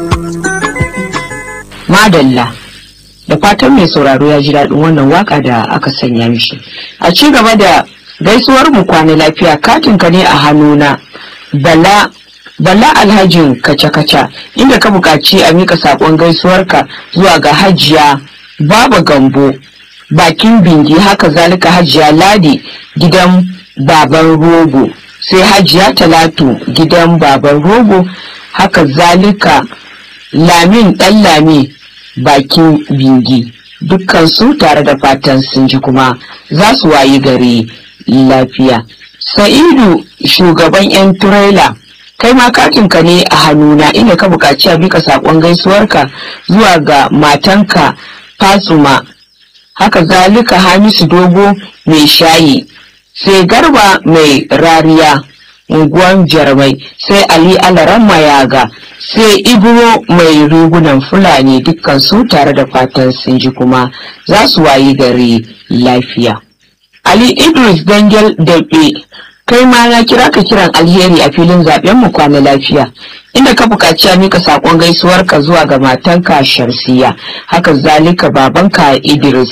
madalla da fatan mai sauraro ya ji daɗin wannan waka da aka sanya mishi a ci gaba da gaisuwar mu kwana lafiya katin ka ne a hannuna bala bala alhajin kaca-kaca inda ka buƙaci a mika saƙon gaisuwarka zuwa ga hajiya baba gambo bakin bingi haka zalika hajiya ladi gidan baban rogo sai hajiya talatu gidan baban rogo haka zalika lamin ɗan lami bakin bingi dukkan su tare da fatan sun ji kuma za su wayi gari lafiya sa'idu shugaban 'yan turela kai ma katinka ne a hannuna inda ka buƙaci a bika saƙon gaisuwarka zuwa ga matanka fasuma haka zalika hamisu dogo mai shayi sai garba mai rariya unguwan jarmai sai ali alaran mayaga sai ibro mai rigunan fulani dukkan su tare da fatan sun ji kuma za su wayi gari lafiya ali idris dangel daɓe kai ma na kira ka kiran alheri a filin zaben mu kwana lafiya inda ka buƙaci a mika saƙon gaisuwarka zuwa ga matanka shamsiya haka zalika babanka idris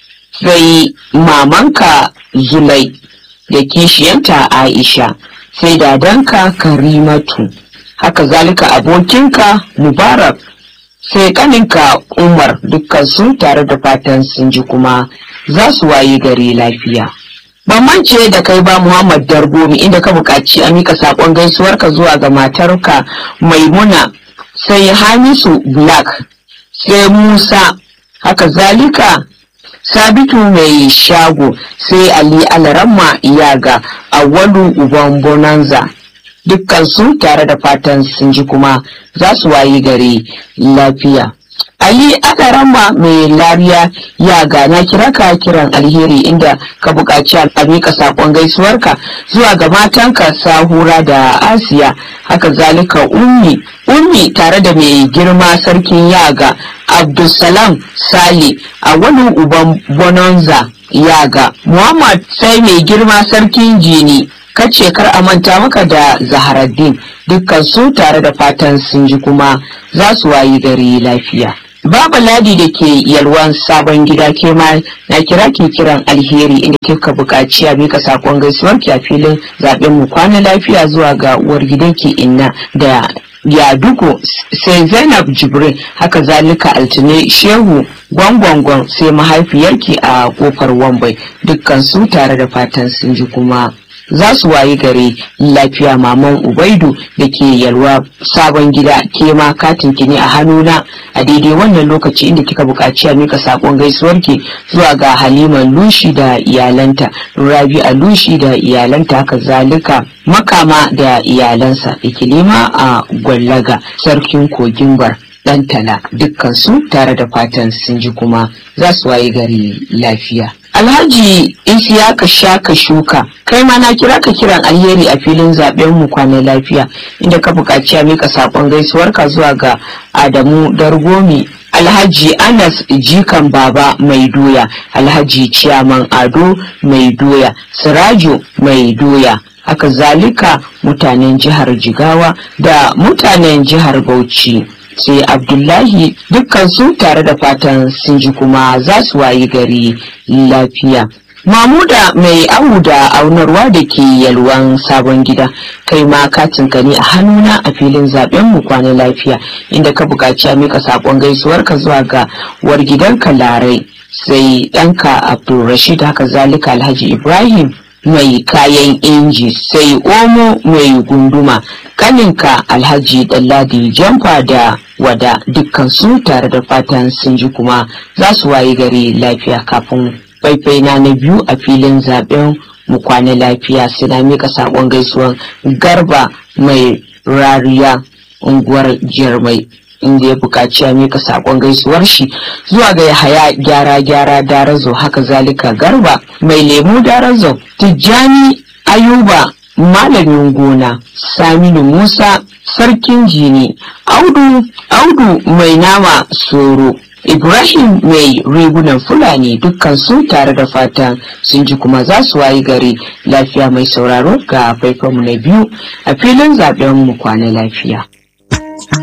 sai mamanka zulai da kishiyanta aisha sai dadanka karimatu haka zalika abokinka mubarak sai kaninka umar dukkan su tare da fatan sun ji kuma za su wayi gari lafiya ban mance da kai ba muhammad dargomi inda ka buƙaci a mika saƙon gaisuwarka zuwa ga matarka maimuna sai hamisu black sai musa haka zalika sabitu mai shago sai ali alaramma iyaga awwalu uban bonanza dukkan su tare da fatan sun ji kuma za su wayi gari lafiya ali alaramma mai lariya yaga na kira ka kiran alheri inda ka buƙaci a miƙa saƙon gaisuwarka zuwa ga matanka sahura da asiya haka zalika ummi ummi tare da mai girma sarkin yaga abdulsalam sali a wani uban bonanza yaga muhammad sai mai girma sarkin jini kace kar a manta maka da zaharaddin dukkan su tare da fatan sun ji kuma za su wayi gari lafiya Baba Ladi da ke yalwan sabon gida ke ma na kira ke kiran alheri inda kika buƙaci a mika sakon gaisuwar ki a filin zaben mu kwana lafiya zuwa ga uwar gidanki inna da ya duko sai Zainab Jibrin haka zalika altine Shehu gwangwangwan sai mahaifiyarki a kofar Wambai dukkan su tare da fatan sun ji kuma za su wayi gare lafiya maman ubaidu da ke yalwa sabon gida ke ma katin ki ne a hannuna a daidai wannan lokaci inda kika buƙaci a mika sakon gaisuwarki zuwa ga halima lushi da iyalanta rabi a lushi da iyalanta haka zalika makama da iyalansa ikilima a gwallaga sarkin kogin bar dan tala dukkan su tare da fatan sun ji kuma za su wayi gari lafiya Alhaji Isiyaka Shaka Shuka kai ma na kira ka kiran alheri a filin zaben mu kwanan lafiya inda ka buƙaci a mika sakon gaisuwarka zuwa ga Adamu Dargomi Alhaji Anas Jikan Baba Mai Doya Alhaji Ciyaman Ado Mai Doya Sirajo Mai Doya haka zalika mutanen jihar Jigawa da mutanen jihar Bauchi sai abdullahi dukkan su tare da fatan sun ji kuma za su wayi gari lafiya mamuda mai awu da aunarwa da ke yalwan sabon gida kai ma katin ka ne a hannuna a filin zaben mu kwana lafiya inda ka buƙaci a mika saƙon gaisuwarka zuwa ga war gidanka larai sai ɗanka abdulrashid haka zalika alhaji ibrahim mai kayan inji sai omo mai gunduma kaninka alhaji dalladi jamfa da wada dukkan su tare da fatan sun ji kuma za su wayi gari lafiya kafin faifai na na biyu a filin zaben mu kwana lafiya sai na mika sakon gaisuwan garba mai rariya unguwar jirmai inda ya buƙaci a mika sakon gaisuwar shi zuwa ga yahaya gyara gyara darazo haka zalika garba mai lemu darazo tijjani ayuba malamin gona saminu musa sarkin jini audu audu mai nama soro ibrahim mai rigunan fulani dukkan su tare da fatan sun ji kuma za su wayi gari lafiya mai sauraro ga faifanmu na biyu a filin zaben mu kwana lafiya